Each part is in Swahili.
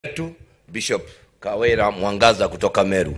wetu Bishop Kawera Mwangaza kutoka Meru.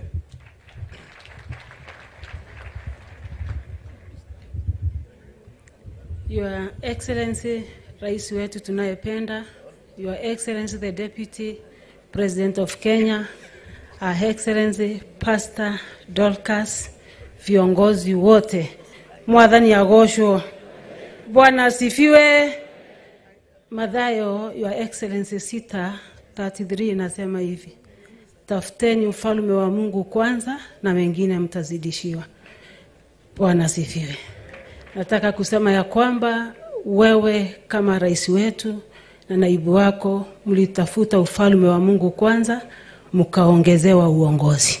Your Excellency, Rais wetu tunayependa, Your Excellency the Deputy President of Kenya, Her Excellency Pastor Dorcas, viongozi wote, mwathani agoshwo. Bwana asifiwe. Mathayo, Your Excellency sita 33 inasema hivi, tafuteni ufalme wa Mungu kwanza na mengine mtazidishiwa. Bwana asifiwe. Nataka kusema ya kwamba wewe kama rais wetu na naibu wako mlitafuta ufalme wa Mungu kwanza, mkaongezewa uongozi.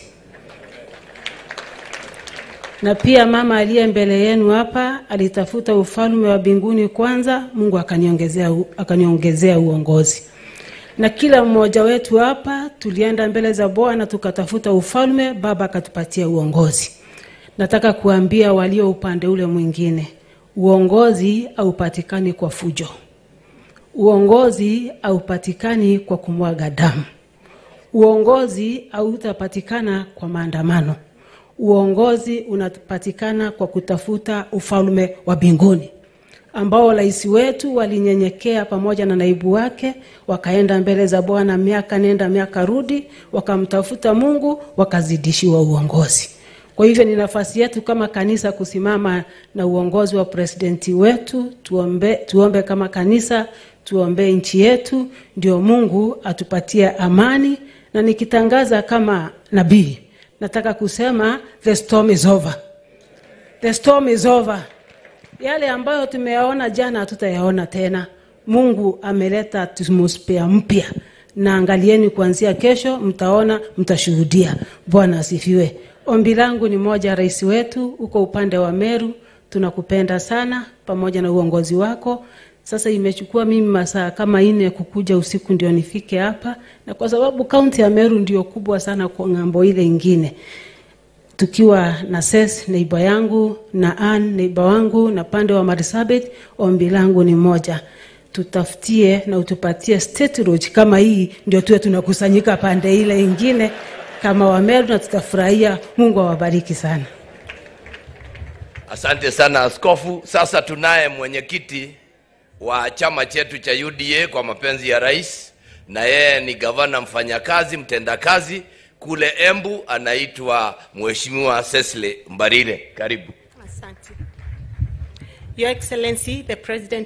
Na pia mama aliye mbele yenu hapa alitafuta ufalme wa mbinguni kwanza, Mungu akaniongezea akaniongezea uongozi. Na kila mmoja wetu hapa tulienda mbele za Bwana tukatafuta ufalme, Baba akatupatia uongozi. Nataka kuambia walio upande ule mwingine, uongozi haupatikani kwa fujo, uongozi haupatikani kwa kumwaga damu, uongozi hautapatikana kwa maandamano, uongozi unapatikana kwa kutafuta ufalme wa mbinguni ambao rais wetu walinyenyekea pamoja na naibu wake, wakaenda mbele za Bwana miaka nenda miaka rudi, wakamtafuta Mungu, wakazidishiwa uongozi. Kwa hivyo ni nafasi yetu kama kanisa kusimama na uongozi wa presidenti wetu, tuombe, tuombe kama kanisa, tuombee nchi yetu, ndio Mungu atupatie amani. Na nikitangaza kama nabii, nataka kusema the storm is over, the storm is over. Yale ambayo tumeyaona jana hatutayaona tena. Mungu ameleta atmosphere mpya, na angalieni, kuanzia kesho mtaona, mtashuhudia. Bwana asifiwe. Ombi langu ni moja, rais wetu uko upande wa Meru, tunakupenda sana pamoja na uongozi wako. Sasa imechukua mimi masaa kama nne kukuja usiku ndio nifike hapa, na kwa sababu kaunti ya Meru ndio kubwa sana kwa ng'ambo ile ingine, tukiwa na Ses neiba yangu na Ann neiba wangu na pande wa Marsabit, ombi langu ni moja, tutafutie na utupatie state road kama hii, ndio tuwe tunakusanyika pande ile ingine kama Wameru na tutafurahia. Mungu awabariki sana. Asante sana askofu. Sasa tunaye mwenyekiti wa chama chetu cha UDA kwa mapenzi ya rais, na yeye ni gavana mfanyakazi, mtendakazi kule Embu, anaitwa Mheshimiwa Cecily Mbarire. Karibu. Asante. Your Excellency, the President